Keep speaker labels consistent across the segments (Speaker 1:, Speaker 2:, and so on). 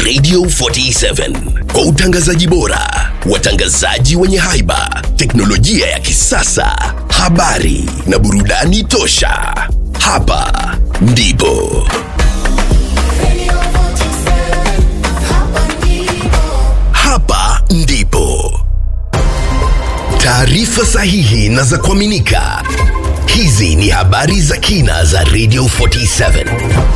Speaker 1: Radio 47 kwa utangazaji bora, watangazaji wenye haiba, teknolojia ya kisasa, habari na burudani tosha. Hapa ndipo hapa ndipo taarifa sahihi na za kuaminika. Hizi ni habari za kina za Radio 47.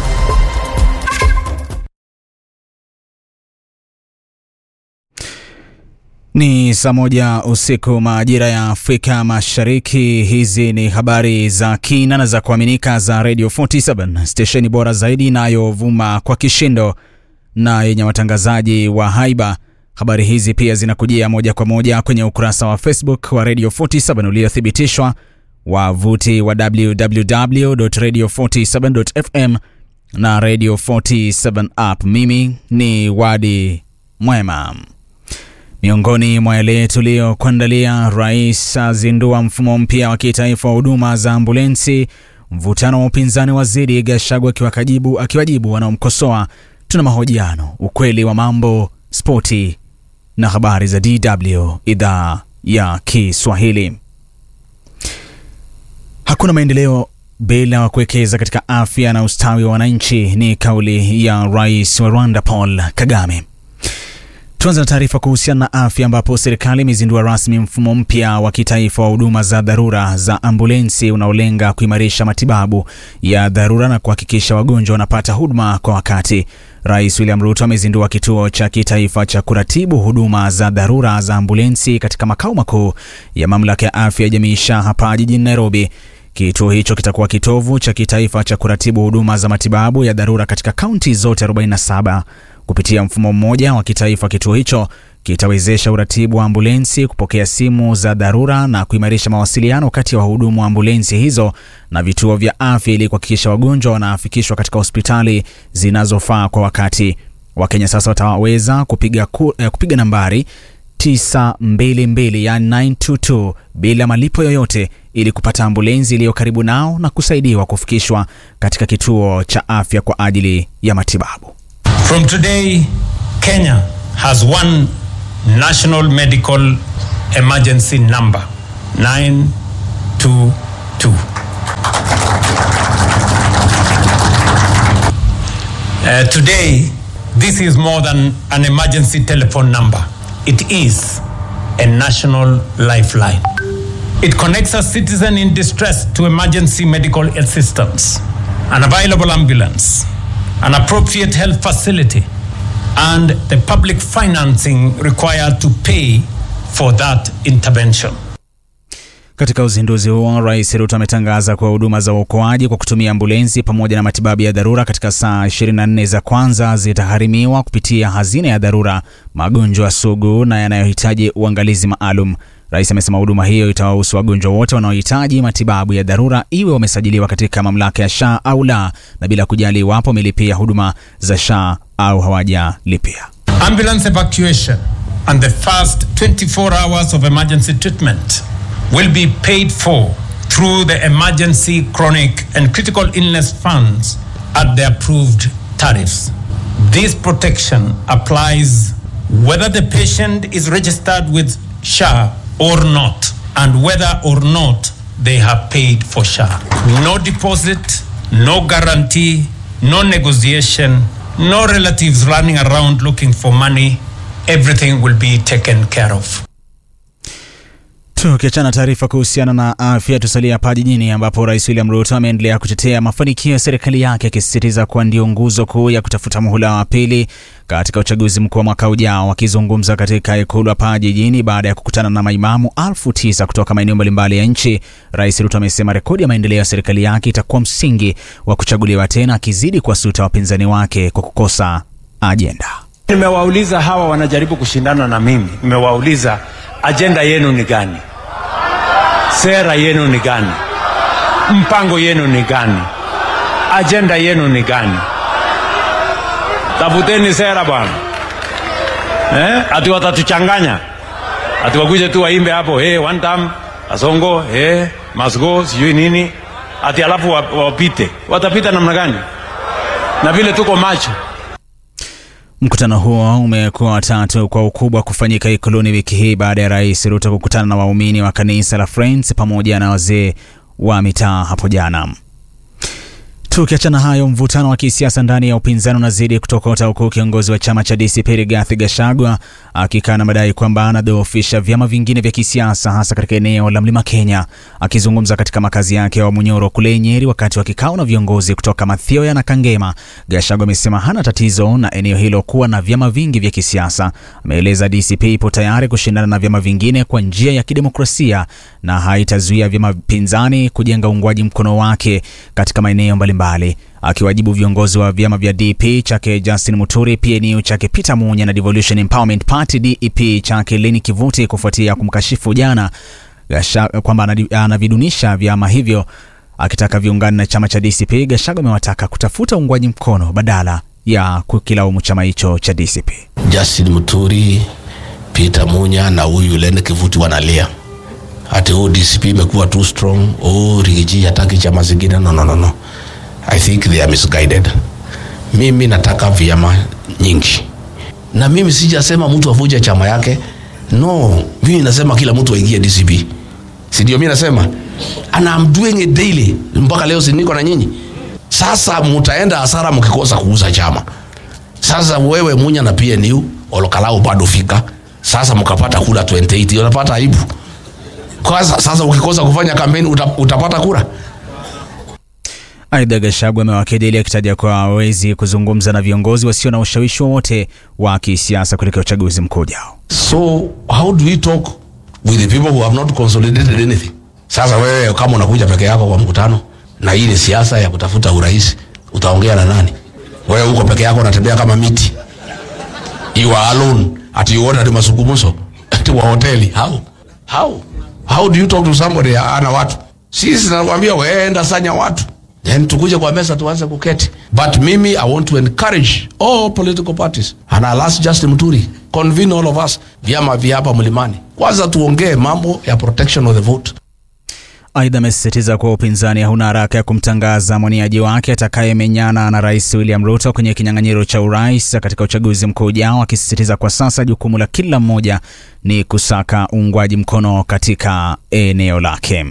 Speaker 2: Ni saa moja usiku majira ya Afrika Mashariki. Hizi ni habari za kina na za kuaminika za Radio 47, stesheni bora zaidi inayovuma kwa kishindo na yenye watangazaji wa haiba. Habari hizi pia zinakujia moja kwa moja kwenye ukurasa wa Facebook wa Radio 47 uliothibitishwa, wavuti wa www.radio47.fm na Radio 47 app. Mimi ni Wadi Mwema. Miongoni mwa yale tuliyokuandalia, rais azindua mfumo mpya wa kitaifa wa huduma za ambulensi. Mvutano wa upinzani wazidi, Gachagua akiwakajibu akiwajibu wanaomkosoa. Tuna mahojiano, ukweli wa mambo, spoti na habari za DW idhaa ya Kiswahili. Hakuna maendeleo bila kuwekeza katika afya na ustawi wa wananchi, ni kauli ya rais wa Rwanda Paul Kagame. Tuanze na taarifa kuhusiana na afya ambapo serikali imezindua rasmi mfumo mpya wa kitaifa wa huduma za dharura za ambulensi unaolenga kuimarisha matibabu ya dharura na kuhakikisha wagonjwa wanapata huduma kwa wakati. Rais William Ruto amezindua kituo cha kitaifa cha kuratibu huduma za dharura za ambulensi katika makao makuu ya mamlaka ya afya ya jamii SHA hapa jijini Nairobi. Kituo hicho kitakuwa kitovu cha kitaifa cha kuratibu huduma za matibabu ya dharura katika kaunti zote 47. Kupitia mfumo mmoja wa kitaifa, kituo hicho kitawezesha uratibu wa ambulensi, kupokea simu za dharura na kuimarisha mawasiliano kati ya wahudumu wa ambulensi hizo na vituo vya afya ili kuhakikisha wagonjwa wanafikishwa katika hospitali zinazofaa kwa wakati. Wakenya sasa wataweza kupiga, ku, eh, kupiga nambari 922 yani 922 bila malipo yoyote ili kupata ambulensi iliyo karibu nao na kusaidiwa kufikishwa katika kituo cha afya kwa ajili ya matibabu.
Speaker 3: From today, Kenya has one national medical emergency number 922. Uh, today, this is more than an emergency telephone number. It is a national lifeline. It connects a citizen in distress to emergency medical assistance, an available ambulance, an appropriate health facility, and the public financing required to pay for that intervention.
Speaker 2: Katika uzinduzi huo, Rais Ruto ametangaza kuwa huduma za uokoaji kwa kutumia ambulensi pamoja na matibabu ya dharura katika saa 24 za kwanza zitagharimiwa kupitia hazina ya dharura, magonjwa sugu na yanayohitaji uangalizi maalum. Rais amesema huduma hiyo itawahusu wagonjwa wote wanaohitaji matibabu ya dharura, iwe wamesajiliwa katika mamlaka ya SHA au la, na bila kujali iwapo wamelipia huduma za SHA au hawajalipia.
Speaker 3: Ambulance evacuation and the first 24 hours of emergency treatment will be paid for through the emergency, chronic, and critical illness funds at the approved tariffs. This protection applies whether the patient is registered with SHA or not, and whether or not they have paid for SHA. No deposit, no guarantee, no negotiation, no relatives running around looking for money. Everything will be taken care of.
Speaker 2: Tukiachana taarifa kuhusiana na afya, tusalia hapa jijini ambapo Rais William Ruto ameendelea kutetea mafanikio ya serikali yake akisisitiza kuwa ndio nguzo kuu ya kutafuta muhula wa pili katika uchaguzi mkuu wa mwaka ujao. Akizungumza katika ikulu hapa jijini baada ya kukutana na maimamu elfu tisa kutoka maeneo mbalimbali ya nchi, Rais Ruto amesema rekodi ya maendeleo ya serikali yake itakuwa msingi wa kuchaguliwa tena, akizidi kuwasuta wapinzani wake kwa kukosa ajenda.
Speaker 4: Nimewauliza hawa wanajaribu kushindana na mimi, nimewauliza ajenda yenu ni gani? Sera yenu ni gani? Mpango yenu ni gani? Ajenda yenu ni gani? Tafuteni sera bwana, eh? Ati watatuchanganya, ati wakuje tu waimbe hapo hey, one time Asongo hey, must go sijui nini, ati alafu wapite. Watapita namna gani? Na vile tuko macho
Speaker 2: Mkutano huo umekuwa watatu kwa ukubwa kufanyika Ikuluni wiki hii baada ya Rais Ruto kukutana na waumini wa kanisa la Friends pamoja na wazee wa mitaa hapo jana. Tukiachana hayo, mvutano wa kisiasa ndani ya upinzani unazidi kutokota huku kiongozi wa chama cha DCP Rigathi Gachagua akikana madai kwamba anadhoofisha vyama vingine vya kisiasa hasa katika eneo la Mlima Kenya. Akizungumza katika makazi yake wa Munyoro kule Nyeri wakati wa kikao na viongozi kutoka Mathioya na Kangema, Gachagua amesema hana tatizo na eneo hilo kuwa na vyama vingi vya kisiasa. Ameeleza DCP ipo tayari kushindana na vyama vingine kwa njia ya kidemokrasia na haitazuia vyama pinzani kujenga uungwaji mkono wake katika maeneo mbalimbali. Akiwajibu viongozi wa vyama vya DP chake Justin Muturi, PNU chake Peter Munya na Devolution Empowerment Party DEP chake Leni Kivuti kufuatia kumkashifu jana kwamba anavidunisha vyama hivyo, akitaka viungane na chama cha DCP. Gachagua amewataka kutafuta uungwaji mkono badala ya kukilaumu chama hicho cha DCP.
Speaker 5: Justin Muturi, Peter Munya na huyu Leni Kivuti wanalia ati oh, DCP imekuwa too strong, oh, Rigiji hataki chama zingine. No, no, no, no. I think they are misguided. Mimi nataka vyama nyingi, na mimi sijasema mtu avuje chama yake. No, mimi nasema kila mtu aingie DCP, si ndio? Mimi nasema and I'm doing it daily, mpaka leo si niko na nyinyi. Sasa mutaenda hasara mkikosa kuuza chama. Sasa wewe Munya na PNU Olokalau bado fika sasa, mkapata kura 28 unapata aibu kwa sasa ukikosa kufanya kampeni utapata kura.
Speaker 2: Aidha, Gachagua amewakejeli akitaja kwa hawezi kuzungumza na viongozi wasio na ushawishi wowote wa kisiasa kuelekea uchaguzi mkuu ujao.
Speaker 5: So how do we talk with the people who have not consolidated anything? Sasa wewe kama unakuja peke yako kwa mkutano na hii ni siasa ya kutafuta urais, utaongea na nani? Wewe uko peke yako unatembea kama miti, you are alone ati you order mazungumzo ati wa hoteli. How how how do you talk to somebody ana watu? Sisi nakwambia wewe enda sanya watu then tukuje kwa meza tuanze kuketi. But mimi I want to encourage all political parties and I'll ask Justin Muturi convene all of us, vyama vya hapa mlimani, kwanza tuongee mambo ya protection of the vote.
Speaker 2: Aidha, amesisitiza kuwa upinzani hauna haraka ya kumtangaza mwaniaji wake atakayemenyana na Rais William Ruto kwenye kinyang'anyiro cha urais katika uchaguzi mkuu ujao, akisisitiza kwa sasa jukumu la kila mmoja ni kusaka uungwaji mkono katika eneo lake.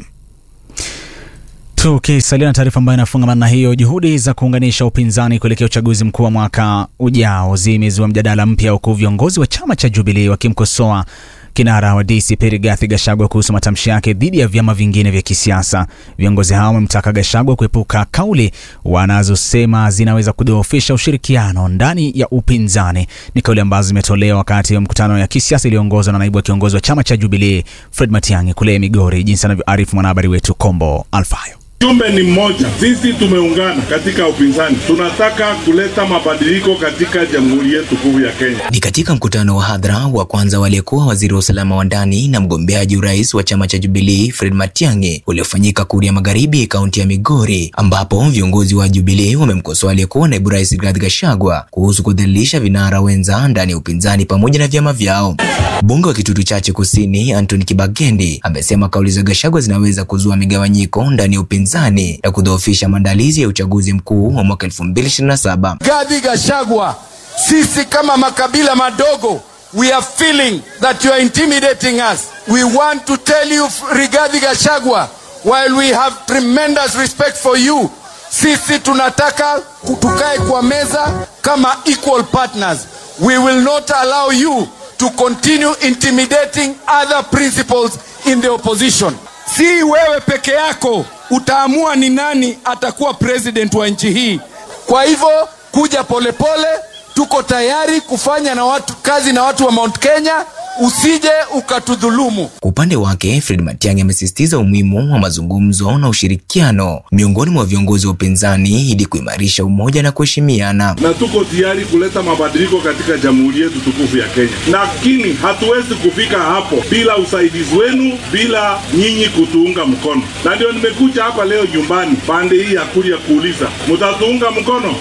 Speaker 2: Tukisalia na taarifa ambayo inafungamana na hiyo, juhudi za kuunganisha upinzani kuelekea uchaguzi mkuu wa mwaka ujao zimezua mjadala mpya, huku viongozi wa chama cha Jubilee wakimkosoa kinara wa DCP Rigathi Gachagua kuhusu matamshi yake dhidi ya vyama vingine vya kisiasa. Viongozi hao wamemtaka Gachagua kuepuka kauli wanazosema zinaweza kudhoofisha ushirikiano ndani ya upinzani. Ni kauli ambazo zimetolewa wakati wa mkutano ya kisiasa iliyoongozwa na naibu wa kiongozi wa chama cha Jubilee Fred Matiang'i kule Migori, jinsi anavyoarifu mwanahabari wetu Kombo Alfayo.
Speaker 6: Jumbe ni mmoja, sisi tumeungana katika upinzani, tunataka kuleta mabadiliko katika jamhuri yetu kuu ya Kenya.
Speaker 7: Ni katika mkutano wa hadhara wa kwanza waliyekuwa waziri wa usalama wa ndani na mgombeaji urais wa chama cha Jubilee Fred Matiang'i uliofanyika Kuria Magharibi, kaunti ya Migori, ambapo viongozi wa Jubilee wamemkosoa aliyekuwa naibu rais Rigathi Gachagua kuhusu kudhalilisha vinara wenza ndani ya upinzani pamoja na vyama vyao. Mbunge wa Kitutu Chache Kusini Anthony Kibagendi amesema kauli za Gachagua zinaweza kuzua migawanyiko ndani ya upinzani na kudhoofisha maandalizi ya uchaguzi mkuu wa mwaka 2027.
Speaker 8: Rigathi Gachagua, sisi kama makabila madogo we are feeling that you are intimidating us. We want to tell you Rigathi Gachagua, while we have tremendous respect for you, sisi tunataka tukae kwa meza kama equal partners. We will not allow you to continue intimidating other principles in the opposition. Si wewe peke yako utaamua ni nani atakuwa president wa nchi hii. Kwa hivyo kuja polepole pole, tuko tayari kufanya na watu kazi na watu wa Mount Kenya, usije ukatudhulumu.
Speaker 7: Kwa upande wake, Fred Matiang'i amesisitiza umuhimu wa mazungumzo na ushirikiano miongoni mwa viongozi wa upinzani ili kuimarisha umoja na kuheshimiana.
Speaker 6: Na tuko tayari kuleta mabadiliko katika jamhuri yetu tukufu ya Kenya, lakini hatuwezi kufika hapo bila usaidizi wenu, bila nyinyi kutuunga mkono. Na ndio nimekuja hapa leo nyumbani pande hii ya Kuria kuuliza, mtatuunga mkono?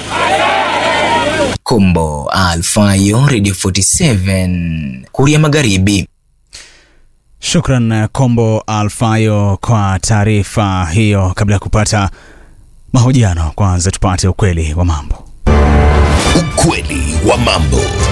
Speaker 7: Kombo Alfayo, Radio 47 Kuria Magharibi.
Speaker 2: Shukran Kombo Alfayo kwa taarifa hiyo. Kabla ya kupata mahojiano, kwanza tupate ukweli wa mambo.
Speaker 1: Ukweli wa mambo.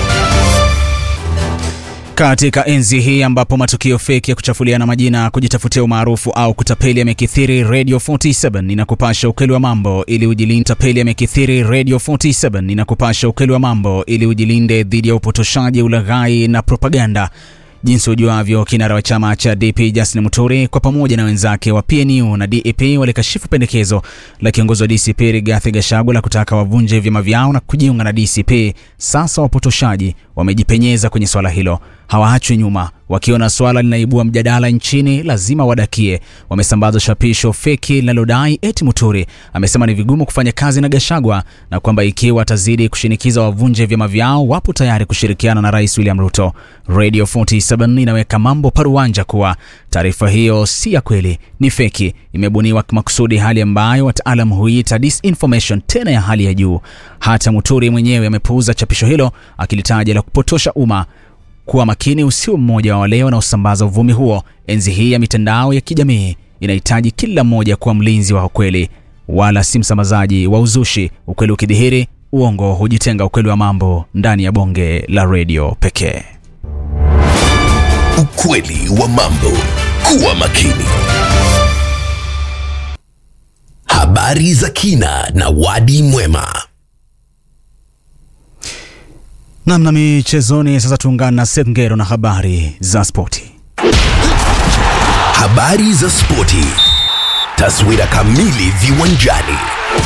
Speaker 2: Katika enzi hii ambapo matukio feki ya kuchafuliana majina, kujitafutia umaarufu au kutapeli yamekithiri, Radio 47 inakupasha ukweli wa mambo ili ujilinde. Tapeli yamekithiri, Radio 47 inakupasha ukweli wa mambo ili ujilinde dhidi ya upotoshaji, ulaghai na propaganda. Jinsi ujuavyo, kinara wa chama cha DP Justin Muturi kwa pamoja na wenzake wa PNU na DEP walikashifu pendekezo la kiongozi wa DCP Rigathi Gachagua la kutaka wavunje vyama vyao na kujiunga na DCP. Sasa wapotoshaji wamejipenyeza kwenye swala hilo, hawaachwi nyuma. Wakiona swala linaibua mjadala nchini, lazima wadakie. Wamesambaza chapisho feki linalodai eti Muturi amesema ni vigumu kufanya kazi na Gachagua na kwamba ikiwa atazidi kushinikiza wavunje vyama vyao, wapo tayari kushirikiana na Rais William Ruto. Radio 47 inaweka mambo paruanja kuwa taarifa hiyo si ya kweli, ni feki, imebuniwa makusudi, hali ambayo wataalam huita disinformation, tena ya hali ya juu. Hata Muturi mwenyewe amepuuza chapisho hilo akilitaja la kupotosha umma. Kuwa makini usio mmoja wa wale wanaosambaza uvumi huo. Enzi hii ya mitandao ya kijamii inahitaji kila mmoja kuwa mlinzi wa ukweli, wala si msambazaji wa uzushi. Ukweli ukidhihiri, uongo hujitenga. Ukweli wa mambo ndani ya bonge la redio pekee.
Speaker 1: Ukweli wa mambo. Kuwa makini. Habari za kina na wadi mwema.
Speaker 2: Namna michezoni sasa, tuungane na Seth Ngero na habari za spoti.
Speaker 1: Habari za spoti. Taswira kamili viwanjani.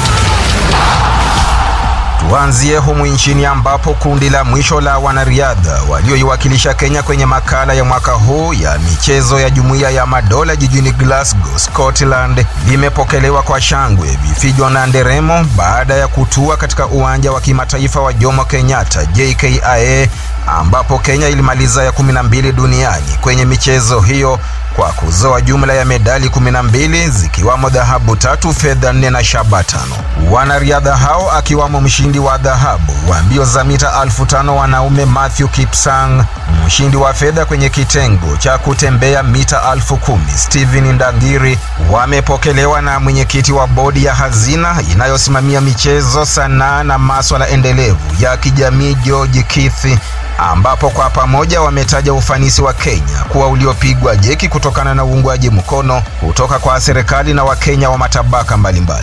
Speaker 9: Tuanzie humu nchini ambapo kundi la mwisho la wanariadha walioiwakilisha Kenya kwenye makala ya mwaka huu ya michezo ya Jumuiya ya Madola jijini Glasgow, Scotland limepokelewa kwa shangwe, vifijo na nderemo baada ya kutua katika uwanja wa kimataifa wa Jomo Kenyatta JKIA, ambapo Kenya ilimaliza ya 12 duniani kwenye michezo hiyo kwa kuzoa jumla ya medali 12 zikiwamo dhahabu tatu, fedha nne na shaba tano. Wanariadha hao akiwamo mshindi wa dhahabu wa mbio za mita elfu tano wanaume Matthew Kipsang, mshindi wa fedha kwenye kitengo cha kutembea mita elfu kumi Stephen Ndangiri wamepokelewa na mwenyekiti wa bodi ya hazina inayosimamia michezo, sanaa na maswala endelevu ya kijamii George Kithi ambapo kwa pamoja wametaja ufanisi wa Kenya kuwa uliopigwa jeki kutokana na uungwaji mkono kutoka kwa serikali na Wakenya wa matabaka mbalimbali.